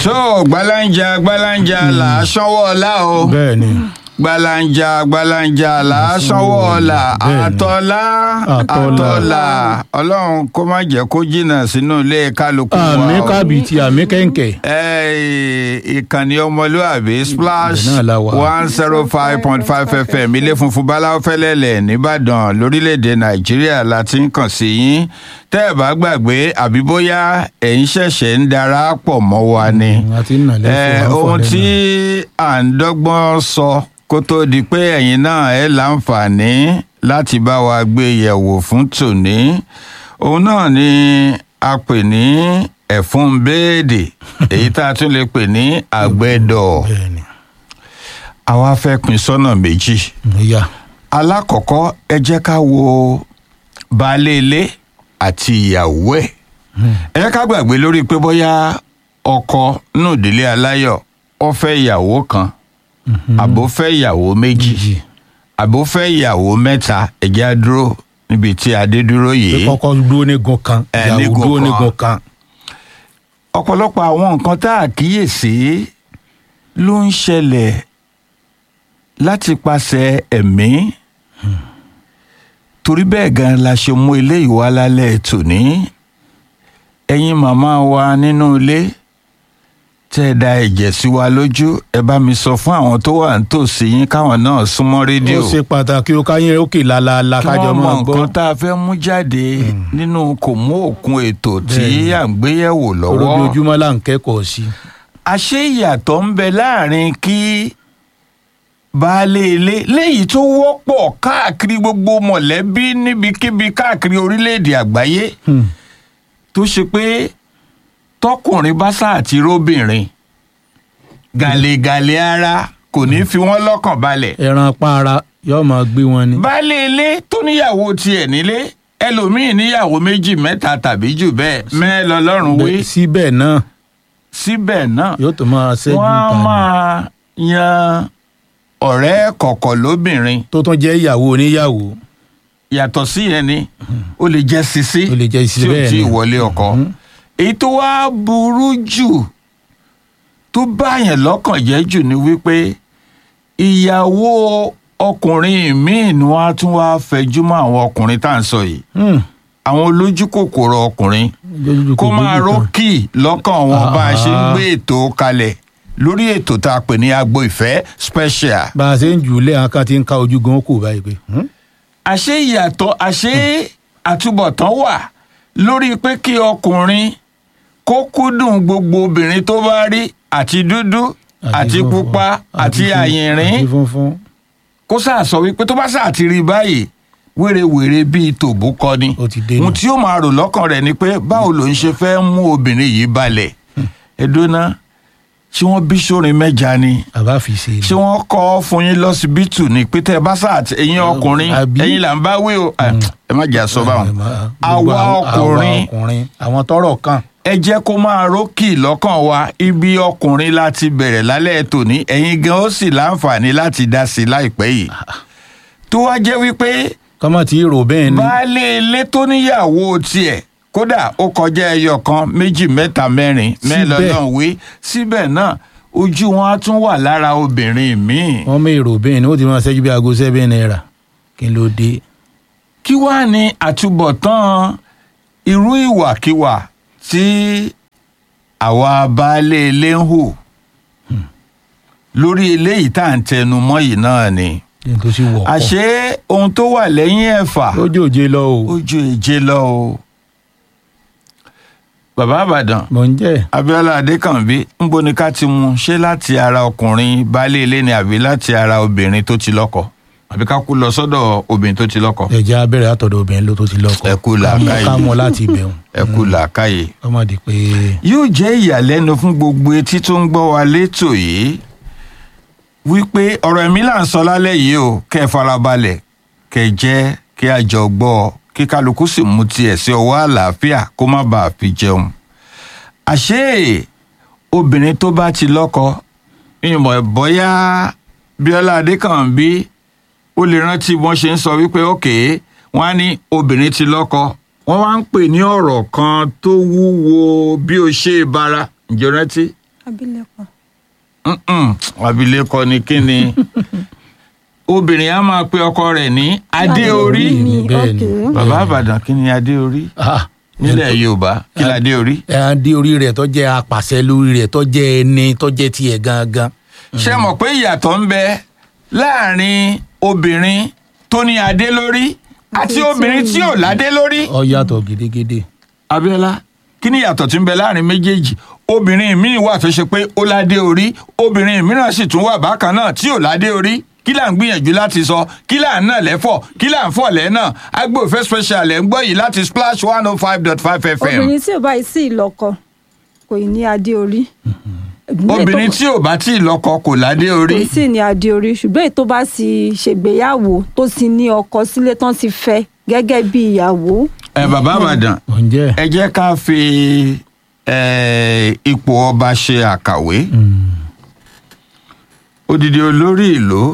tó gbalanja gbalanja là á sanwó ọlá o bẹ́ẹ̀ ni gbalanja gbalanja là á sanwó ọlá Bẹ́ẹ̀ni. àtọ́lá Àtọ́lá. àtọ́lá ọlọ́run kó má jẹ́ kó jìnnà sínú ilé kálukú wa àmì o. kábìtì àmì kẹ̀ǹkẹ̀ Ẹ, ìkànnì ọmọlúàbí splash Ibẹ̀ náà la wà. one zero five point five fm ilé funfun báláwo fẹ́lẹ́lẹ̀ nìbàdàn lórílẹ̀‐èdè nàìjíríà la ti ń kàn sí yín tẹ́ ẹ̀ bá gbàgbé àbí bóyá ẹ̀yin ṣẹ̀ṣẹ̀ ń darapọ̀ mọ́ wa ni àti nà ẹ lẹ́fọ̀ ohun tí à ń dọ́gbọ́n sọ kó tó di pé ẹ̀yin náà ẹ láǹfààní láti bá wa gbé yẹ̀wò fún tòní òun náà ni a pè ní ẹ̀fún béèdè èyí tá a tún lè pè ní àgbẹ̀dọ̀ bẹ́ẹ̀ ni àwa fẹ́ pín sọ́nà méjì ìyá alákọ̀ọ́kọ́ ẹ jẹ́ ká wo baálé ilé àti ìyàwó ẹ̀ ẹ jẹ́ ká gbàgbé lórí pé bóyá ọkọ nínú ìdílé aláyọ̀ ó fẹ́ ìyàwó kan àbó fẹ́ ìyàwó méjì Méjì. àbó fẹ́ ìyàwó mẹ́ta ẹ jẹ́ á dúró níbi tí adé dúró pé yìí kọ́kọ́ dúró nígun kan Ẹ, ìyàwó nígun dúró kan. nígun kan ọ̀pọ̀lọpọ̀ àwọn nǹkan tá a kíyèsí ló ń ṣẹlẹ̀ láti pàṣẹ ẹ̀mí torí bẹ́ẹ̀ gan la ṣe mú eléyìí wá lálẹ́ tòní ẹ̀yin màmá wa nínú ilé tẹ́ ẹ da ẹ̀jẹ̀ sí wa lójú ẹ bá mi sọ fún àwọn tó wà nítòsí yín káwọn náà súnmọ́ rédíò ó ṣe pàtàkì ó káyín òkè lálaalá kí kájọ wọ́n mọ máa gbọ́ nǹkan tá a fẹ́ mú jáde nínú kò mú òkun ètò tí Bẹ́ẹ̀ni. à ń gbéyẹ̀wò lọ́wọ́ ojoojúmọ́ là ń kẹ́kọ̀ọ́ sí àṣé ìyàtọ̀ ń bẹ láàrin kí baálé ilé léyìí tó wọ́pọ̀ káàkiri gbogbo mọ̀lẹ́bí níbikíbi káàkiri orílẹ̀-èdè àgbáyé Hmm. tó ṣe pé tọkùnrin bá sáà ti róbìnrin gàlégàlé ara kò ní fi wọ́n lọ́kàn balẹ̀ ẹran para yóò máa gbé wọn ni baálé ilé tó níyàwó tiẹ̀ nílé ẹlòmíín níyàwó méjì mẹ́ta tàbí jù bẹ́ẹ̀ mẹ́ẹ̀ lọ́lọ́run wé Bẹ́ẹ̀- síbẹ̀ náà síbẹ̀ náà yóò tó máa ṣẹ́jú wọ́n á ta ni. máa yan ọ̀rẹ́ kọ̀kọ̀ lóbìnrin tó tún jẹ́ ìyàwó oníyàwó yàtọ̀ sí yẹn ni ó lè jẹ́ sisi Ó lè jẹ́ sisi tí ò bẹ́ẹ̀ tí ì ni. wọlé ọkọ èyí tó wá burú jù tó báyẹn lọ́kàn jẹ́ jù ni wípé ìyàwó ọkùnrin míì ni wọ́n á tún wá fẹjú mọ́ àwọn ọkùnrin tá à ń sọ yìí Hmm. àwọn olójú kòkòrò ọkùnrin Lójú kó kò máa lójú kan. rókì lọ́kàn wọn bá a ṣe ń Ah. gbé ètò kalẹ̀ lórí ètò tá a pè ní agbo ìfẹ́ special. bá a ṣe ń jù ú lé àwọn kan ti ń ka ojú gan kù báyìí pé hmm? àṣé ìyàtọ̀ àṣé àtúbọ̀tán wà lórí pé kí ọkùnrin kó kúndùn gbogbo obìnrin tó bá rí àti dúdú àti funfun, pupa àti fun- àyìnrín àti funfun kó sáà sọ wípé tó bá sáà ti rí báyìí wérewère bíi tòbú kọ ni Ó ti dé nù. ohun tí ó máa rò lọ́kàn rẹ̀ ni pé báwo ló ń ṣe fẹ́ mú obìnrin yìí balẹ̀ ẹ̀dọ́nà ṣé wọ́n bí sórin mẹ́ja ni àbá fi ṣe ni. ṣé wọ́n kọ́ fún yín lọ́sibítù ni pété bá sáà tí ẹ̀yin ọkùnrin Àbí? ẹ̀yin là ń bá wí o ẹ ẹ má jà sọ báwọn Gbogbo àwa àwọn- ọkùnrin àwa ọkùnrin àwọn tọrọ kan ẹ jẹ́ kó máa rókì lọ́kàn wa ibi ọkùnrin láti bẹ̀rẹ̀ lálẹ́ tòní ẹ̀yin gan ó sì láǹfààní láti dá sí i láìpẹ́ yìí tó wá jẹ́ wípé kọ́mọ̀ tí rò bẹ́ẹ̀ ni baálé ilé tó níyàwó tiẹ̀ kódà ó kọjá ẹyọ kan méjì mẹ́ta mẹ́rin mẹ́lọ Síbẹ̀. náà wé síbẹ̀ náà ojú wọn á tún wà lára obìnrin míì. wọ́n mọ èrò bẹ́ẹ̀ ni ó ti máa ṣẹ́jú bí aago sẹ́bẹ̀ náírà kí ló dé. kí wàá ní àtúbọ̀tán irú ìwàkiwà tí àwa baálé ilé ń hù lórí eléyìí tá à ń tẹnu mọ́ yìí náà ni kí n tó sì wọ̀ àṣé ohun tó wà lẹ́yìn ẹ̀fà lójú òjé lọ o ó ju èje lọ o. bàbá àbàdàn mò ń jẹ́ abiola adékànbí ńbo ni ká ti mú ṣé láti ara ọkùnrin baálé ilé ni àbí láti ara obìnrin tó ti lọ́kọ àbí ká kú lọ sọ́dọ̀ obìnrin tó ti lọ́kọ. ẹ̀jẹ̀ abẹ́rẹ́ àtọ̀dọ̀ obìnrin ló tó ti lọ́kọ Ẹ kú làákàyè. ká mọ́ láti ibẹ̀hùn ẹ kú làákàyè. ọmọdé pé yóò jẹ́ ìyàlẹ́nu fún gbogbo etí tó ń gbọ́ wa létò yìí wípé ọ̀rọ̀ ẹ̀mí là ń sọ lálẹ́ yìí o kẹ́ ẹ farabalẹ̀ kẹ́ ẹ jẹ́ kí a jọ gbọ́ ọ kí kálukú sì mú tiẹ̀ sí ọwọ́ àlàáfíà kó má bàa fi jẹun. àṣé obìnrin tó bá ti lọ́kọ ìmọ̀ bóyá bíọ́lá adékànbí ó lè rántí wọ́n ṣe ń sọ wípé òkè wọ́n á ní obìnrin ti lọ́kọ wọ́n wá ń pè ní ọ̀rọ̀ kan tó wúwo bí o ṣe bara ǹjẹ́ o rántí abilékọ. Mm-mm, abilékọ ni kí ni obìnrin á máa pe ọkọ rẹ̀ ní adé orí ni Bẹ́ẹ̀ ni. ok. bàbá àbàdàn kí ni adé orí Ah, nílẹ̀ yorùbá kí ni adé orí. ẹ á dé orí rẹ̀ tó jẹ́ apàṣẹ lórí rẹ̀ tó jẹ́ ẹni tó jẹ́ tiẹ̀ gangan. ṣé mọ̀ pé ìyàtọ̀ ń bẹ láàrin obìnrin tó ní adé lórí àti Àti tí obìnrin ò tí ò ládé lórí. ó yàtọ̀ gidigidi. Abíọ́lá kí ni ìyàtọ̀ tí ń bẹ láàrin méjèèjì obìnrin míì wà tó ṣe pé ó ládé orí obìnrin mìíràn sì tún wà bákan náà tí ò ládé orí kí là ń gbìyànjú láti sọ kí là ń nà lẹ́fọ̀ kí là ń fọ̀ lẹ́nà agbófẹ́ special ẹ̀ ń gbọ́ yìí láti splash one oh five dot five fm obìnrin tí ò bá yìí sí ìlọ́kọ kò ì ní adé orí. obìnrin tí ò bá tí ì lọ́kọ kò ládé kò orí ì sì ní adé orí ṣùgbọ́n èyí tó bá sì ṣègbéyàwó tó sì ní ọkọ sílé tán ti fẹ́ gẹ́gẹ́ bí ìyàwó. ẹ bàbá àbàdàn ǹjẹ́ ẹ jẹ́ ká fi eh, ipò ọba ṣe àkàwé odidi olórí ìlú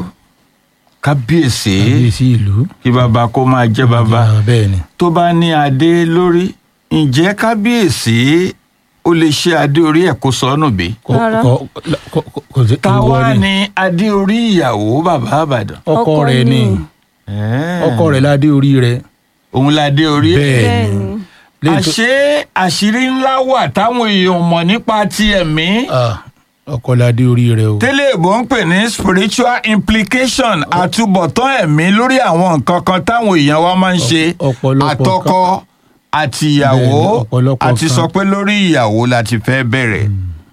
kábíyèsí kábíyèsí ìlú. kí bàbá kó máa jẹ́ bàbá Ah, bẹ́ẹ̀ ni. tó bá ní adé lórí ǹjẹ́ kábíyèsí ó lè ṣe adé orí ẹ̀ kó sọnù bí. Kò- Rárá. kò- kò- kò- kò sí- ta ìwọ wá ni. ní adé orí ìyàwó bàbá àbàdàn. ọkọ rẹ̀ ni ọkọ rẹ̀ ládé orí rẹ̀. òun la dé orí ẹ̀. Bẹ́ẹ̀ bẹ́ẹ̀ ni. ni Lẹ́yìn tó- àṣé àṣírí ńlá wà táwọn èèyàn mọ̀ nípa ti ẹ̀mí. Ah, ọkọ ládé orí rẹ̀ o. tẹ́lẹ̀ ìbò ń pè ní spiritual implication àtúbọ̀tán ẹ̀mí lórí àwọn nǹkan kan táwọn èèyàn wa máa ń ṣe ọ̀pọ̀lọpọ̀ àtọkọ àtìyàwó Bẹ́ẹ̀ni, ọ̀pọ̀lọpọ̀ àti kan. sọ pé lórí ìyàwó la ti fẹ́ bẹ̀rẹ̀.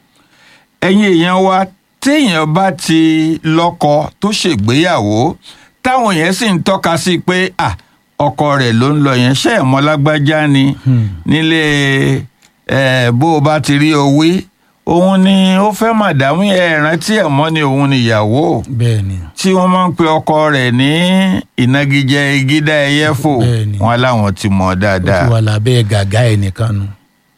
ẹ̀yin èèyàn wa téèyàn bá ti lọ́kọ tó ṣègbéyàwó táwọn yẹn sì ń tọ́ka sí pé à ọkọ rẹ̀ ló ń lọ yẹn ṣé ẹ̀ mọ̀ lágbájá ni Hmm. nílé ẹ bó o bá ti rí owí òun ni ó fẹ́ màdámù ẹ rántí ẹ̀ mọ́ ni òun níyàwó bẹ́ẹ̀ ni. tí wọ́n máa ń pe ọkọ rẹ̀ ní ìnagijẹ igídá ẹyẹfò Bẹ́ẹ̀ni. wọn láwọn ti mọ̀ ó ti dáadáa. wà lábẹ́ gàgá ẹ̀ nìkan nu.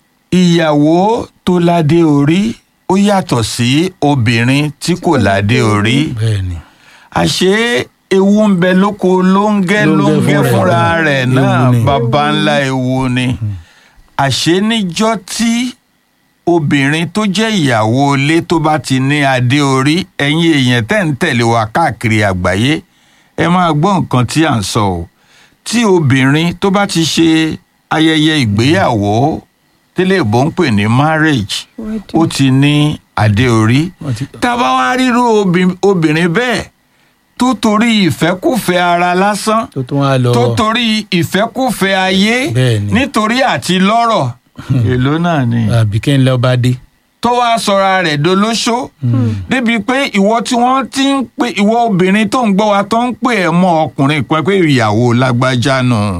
ìyàwó tó ládé orí ó yàtọ̀ sí obìnrin tí kò ládé orí bẹ́ẹ̀ ni. àṣé ewu ń bẹ lóko lóńgẹ́ Lóńgẹ́ lóńgẹ́ fúnra fúnra ẹ̀. rẹ̀ Ewu náà ni. baba ńlá ewu ni àṣé níjọ́ tí obìnrin tó jẹ́ ìyàwó ilé tó bá ti ní adé orí ẹ̀yin èèyàn tẹ́ ń tẹ̀lé wa káàkiri àgbáyé ẹ máa gbọ́ nǹkan tí à ń sọ o tí obìnrin tó bá ti ṣe ayẹyẹ ìgbéyàwó tẹ́lẹ̀ ìbò ń pè ní marriage ó ti ní adé orí Wọ́n ti- tá a bá wá rírú obì- obìnrin bẹ́ẹ̀ tó torí ìfẹ́kùfẹ́ ara lásán tó tún wá lọ. tó torí ìfẹ́kùfẹ́ ayé Bẹ́ẹ̀ni. nítorí àti lọ́rọ̀ èló náà ni àbí kí n lọ bá dé. tó wá sọra rẹ̀ dolóṣó débi pé ìwọ tí wọ́n ti ń pè ìwọ obìnrin tó ń gbọ́ wa tó ń pè ẹ́ mọ́ ọkùnrin kan pé ìyàwó lágbájá nù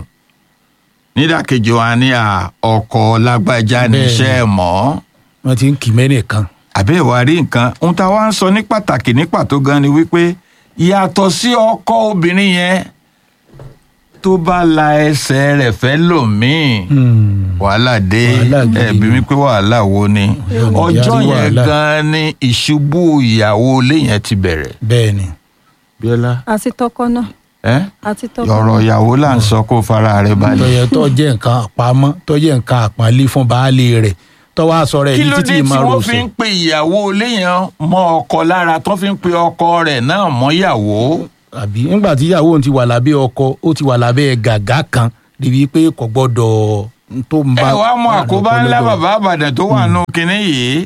nídàkejì wa ní à ọkọ lágbájá Bẹ́ẹ̀ni. níṣẹ́ ẹ̀ mọ́ wọ́n ti ń kì mẹ́nìkan. àbẹ́ ìwà rí nǹkan ohun tá a wá ń sọ ní pàtàkì ní pàtó gan ni wípé yàtọ̀ sí ọkọ obìnrin yẹn tó bá la ẹsẹ̀ rẹ̀ fẹ́ lòmíì Hmm. wàhálà dé Wàhálà gidi ẹbí ni. mi pé wàhálà wo ni Yóò ní ọjọ́ járí yẹn wàhálà. gan ni ìṣubú ìyàwó ilé yẹn ti bẹ̀rẹ̀. bẹ́ẹ̀ ni. bíọ́lá àti tọkọ náà ẹ àti tọkọ ọ̀rọ̀ ìyàwó là ń sọ kó fara rẹ̀ balẹ̀. tọ́yẹ tó jẹ́ nǹkan àpamọ́ tó jẹ́ nǹkan àpọ́nlé fún baálé rẹ̀ tó wá sọ rẹ̀ kí ní ló títí dé tí máa wọ́n rò fi sọ. ń pe ìyàwó ilé yẹn mọ́ ọkọ lára tó fi ń pe ọkọ rẹ̀ náà mọ́ ìyàwó. àbí nígbà tí ìyàwó òun ti wà lábẹ́ ọkọ ó ti wà lábẹ́ gàgá kan débi pé kò gbọ́dọ̀ n tó ń bá. ẹ wá mọ àkóbá ńlá bàbá àbàdàn tó wà nù kínní yìí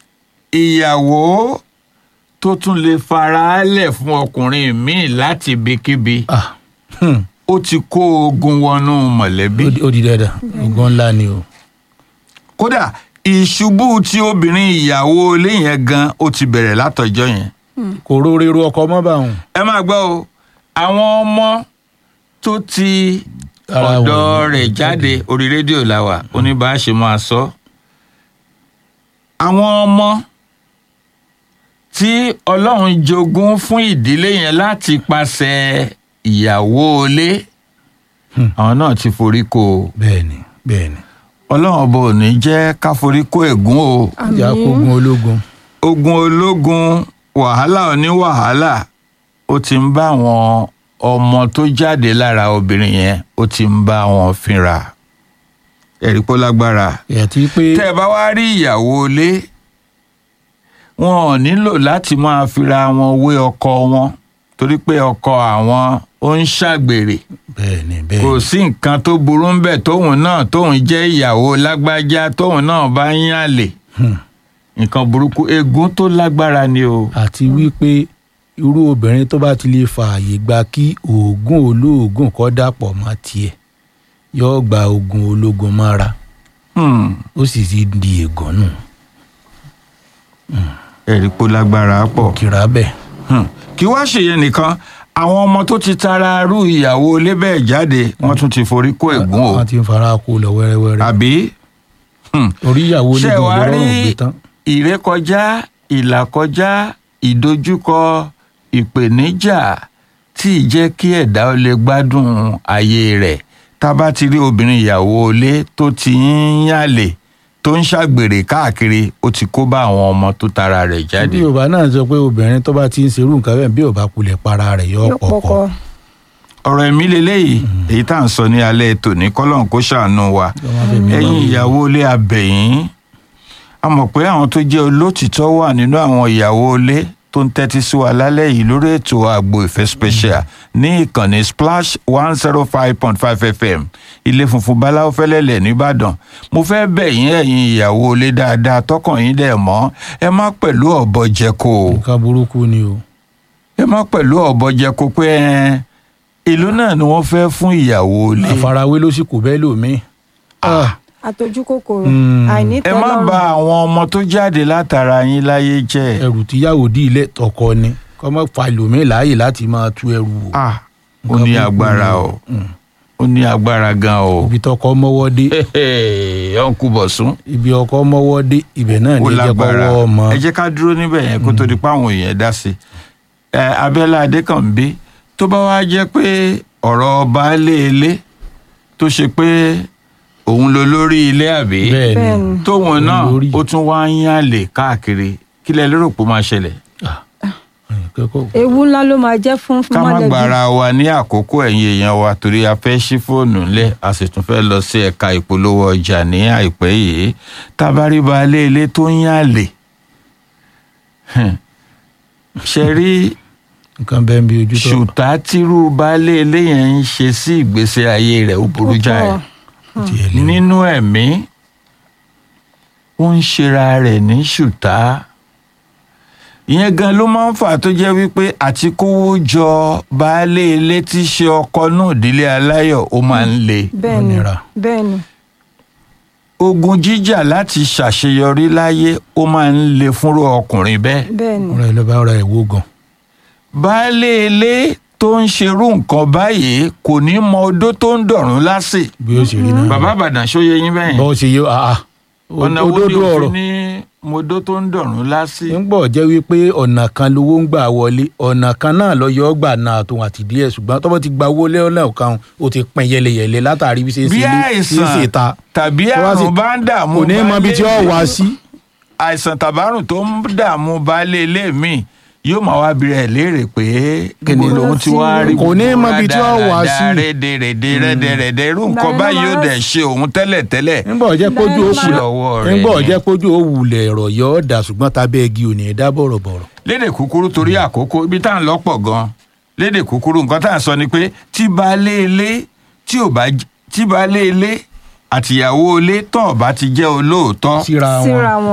ìyàwó tó tún lè fara lẹ̀ fún ọkùnrin míì láti ibikíbi Ah, hmm, ó ti kó ogun wọnú mọ̀lẹ́bí. ó di- ó di dandan ogun ńlá ni o. kódà ìṣubú tí obìnrin ìyàwó ilé yẹn gan ó ti bẹ̀rẹ̀ látọjọ́ yẹn. kò rórero ọkọ mọ́ bá òun. ẹ máa gbọ́ o àwọn ọmọ tó ti Ara ọ̀dọ̀ wọn rẹ̀ jáde orí rédíò la wà oníbàáṣe máa sọ. àwọn ọmọ tí ọlọ́run jogún fún ìdílé yẹn láti pàṣẹ ìyàwó ilé Hmm. àwọn náà ti forí kó o bẹ́ẹ̀ ni bẹ́ẹ̀ ni. ọlọ́run ọba ò ní jẹ́ ká forí kó ègún o ìjà kógun ológun. ogun ológun wàhálà oní wàhálà ó ti ń bá àwọn ọmọ tó jáde lára obìnrin yẹn ó ti ń bá wọn fínra ẹ̀rí pọ́ lágbára àti pé tẹ́ ẹ bá wá rí ìyàwó ilé wọn ò nílò láti máa fira wọn wé ọkọ wọn torí pé ọkọ àwọn ó ń ṣàgbèrè bẹ́ẹ̀ ni bẹ́ẹ̀ kò ni sí nǹkan tó burú ń bẹ̀ tóun náà tóun jẹ́ ìyàwó lágbájá tóun náà bá ń yàlè Hmm. nǹkan burúkú egun tó lágbára ni o. àti wípé irú obìnrin tó bá ti lè fààyè gba kí oògùn olóògùn kọ́ dàpọ̀ mọ́ tiẹ̀ yóò gba oògùn ológun mọ́ra Hmm. ó sì ti di ègàn nù ẹ̀rí pó lágbára pọ̀. kìrà bẹ́ẹ̀. Hmm. kí wá ṣèyẹn nìkan àwọn ọmọ tó ti tara rú ìyàwó ilé bẹ́ẹ̀ jáde wọ́n tún ti forí kó ègún o wọ́n ti ń fara kó lọ wẹ́rẹ́wẹ́rẹ́ àbí Hmm. orí ìyàwó ṣé lè wàá gbogbo rí rọrùn gbé tán. ìrékọjá ìlàkọjá ìdojúkọ ìpèníjà tí ì jẹ́ kí ẹ̀dá ó lè gbádùn ayé rẹ̀ tá a bá ti rí obìnrin ìyàwó ilé tó ti ń yàlè tó ń ṣàgbèrè káàkiri ó ti kó bá àwọn ọmọ tó tara rẹ̀ jáde. bí yorùbá náà sọ pé obìnrin tó bá ti ń serú nǹkan bẹ́ẹ̀ bí ò bá kulẹ̀ para rẹ̀ yọ yóò pọ̀kọ́ pọkọ ọ̀rọ̀ ẹ̀mí leléyìí èyí tá à ń sọ ní alẹ́ tòní kọ́lọ́n kó ṣàánú wa fẹ̀mí ẹ̀yin lọ́wọ́. ìyàwó ilé abẹ̀yìn a mọ̀ pé àwọn tó jẹ́ olótìtọ́ wà nínú àwọn ìyàwó ilé tó ń tẹ́tí sí wa lálẹ́ yìí lórí ètò àgbo ìfẹ́ special ní ìkànnì splash one zero five point five fm ilé funfun báláwo fẹ́lẹ́lẹ̀ nìbàdàn mo fẹ́ bẹ̀ yín ẹ̀yin ìyàwó ilé dáadáa tọkàn yín dẹ̀ mọ́ ẹ má pẹ̀lú ọ̀bọ jẹko o nǹkan burúkú ni o ẹ má pẹ̀lú ọ̀bọ jẹko pé ẹ ìlú náà ni wọ́n fẹ́ fún ìyàwó ilé àfarawé ló sì kò bẹ́ẹ̀ lòmíì. àtọjú kòkòrò Hmm. àìní ẹ má tẹ́lọ́rùn bà àwọn ọmọ tó jáde látara yín láyé jẹ́ ẹrù tíyàwó dí ilé tọkọ ni kọ́ mọ́ fa lòmíì láàyè láti máa tú ẹrù o. ah ó Nǹkan ní burúkú agbára ni o Mm. ó ní agbára gan o ibi tọkọ mọ́wọ́ dé ọ̀nkú bọ̀sún ibi ọkọ mọ́wọ́ dé ibẹ̀ náà ó ní ẹjẹ́ lágbára kọ́wọ́ ọmọ. ẹ jẹ́ ká dúró níbẹ̀ yẹn kó tó di pé àwọn èèyàn dá sí i ẹ abẹ́lá adékànbí tó bá wá jẹ́ pé ọ̀rọ̀ baálé ilé tó ṣe pé òun ló lórí ilé àbí bẹ́ẹ̀ ni Bẹ́ẹ̀ni. tóun náà Olórí. ó tún wá ń yàlè káàkiri kí lẹ lérò pé ó máa ṣẹlẹ̀ kẹ́kọ̀ọ́ ewu ńlá ló máa jẹ́ fún ká má mọ̀lẹ́bí gbára wa ní àkókò ẹ̀yin èèyàn wa torí a fẹ́ ṣí fóònù ńlẹ̀ a sì tún fẹ́ lọ sí ẹ̀ka ìpolówó ọjà ní àìpẹ́ yìí tá a bá rí baálé ilé tó ń yàlè hmm, ṣe rí nǹkan bẹ́ẹ̀ bí ojú tó. ṣùtá tírú baálé ilé yẹn ń ṣe sí ìgbésí ayé rẹ̀ ó burú jáì Púpọ̀. tiẹ̀ lé o. nínú ẹ̀mí ó ń ṣera rẹ̀ ní ṣùtá ìyẹn gan ló máa ń fà tó jẹ́ wípé àti kówó jọ baálé ilé tí í ṣe ọkọ náà ìdílé aláyọ̀ ó máa ń le bẹ́ẹ̀ni Ó nira. bẹ́ẹ̀ni ogun jíjà láti ṣàṣeyọrí láyé ó máa ń le fúnrú ọkùnrin bẹ́ẹ̀ bẹ́ẹ̀ni ọ̀rọ̀ ẹ̀ ló bá ọ̀rọ̀ ẹ̀ wó gan. baálé ilé tó ń ṣerú nǹkan báyìí kò ní mọ odó tó ń dọ̀rùn lásì bí ó ṣe rí náà. bàbá àbàdàn ṣóye yín bẹ́yìn bọ́ ṣe yé àà ọ̀nà wo ni òdodo òfin ọ̀rọ̀ ní modó tó ń dọ̀rùn lásì. ń gbọ́ jẹ́ wípé ọ̀nà kan lowó ń gbà wọlé ọ̀nà kan náà lọ yọ ọ́ gbà náà tó àti díẹ̀ ṣùgbọ́n tọ́pọ̀ ti gba owó lẹ́ọ̀lẹ́ ọ̀kan ó ti pín yẹlẹyẹlẹ látàrí bí ṣe ń bí ṣe sí àìsàn ìta tàbí Tó bá sì- àrùn bá ń dààmú kò ní mọ ibi tí ó baálé wá ilé- sí. àìsàn tàbárùn tó ń dààmú baálé ilé mi yóò máa wá bi rẹ̀ léèrè pé kí ni Kò lòun ti wá rí Kò ní mọ ibi tí ó wá sí. rédèrèdè rédèrèdè irú Ìgbà nǹkan yẹn ló báyìí máa yóò ń- dẹ̀ ṣe òun tẹ́lẹ̀ tẹ́lẹ̀ ńgbọ́ jẹ́ kójú ó Bẹ́ẹ̀ kù ni. lọ́wọ́ rẹ̀ ńgbọ́ ni. jẹ́ kójú ó wulẹ̀ ẹ̀rọ̀ yọ ọ́ dà ṣùgbọ́n tábẹ́ igi ò ní ẹ̀ dá bọ̀rọ̀bọ̀rọ̀. lédè kúkúrú torí àkókò ibi tá à ń lọ́pọ̀ gan lédè kúkúrú nǹkan tá à ń sọ ni pé tí baálé ilé tí ò bá j- tí baálé ilé àtìyàwó ilé tán ò bá ti jẹ́ olóòótọ́ síra wọn. síra wọn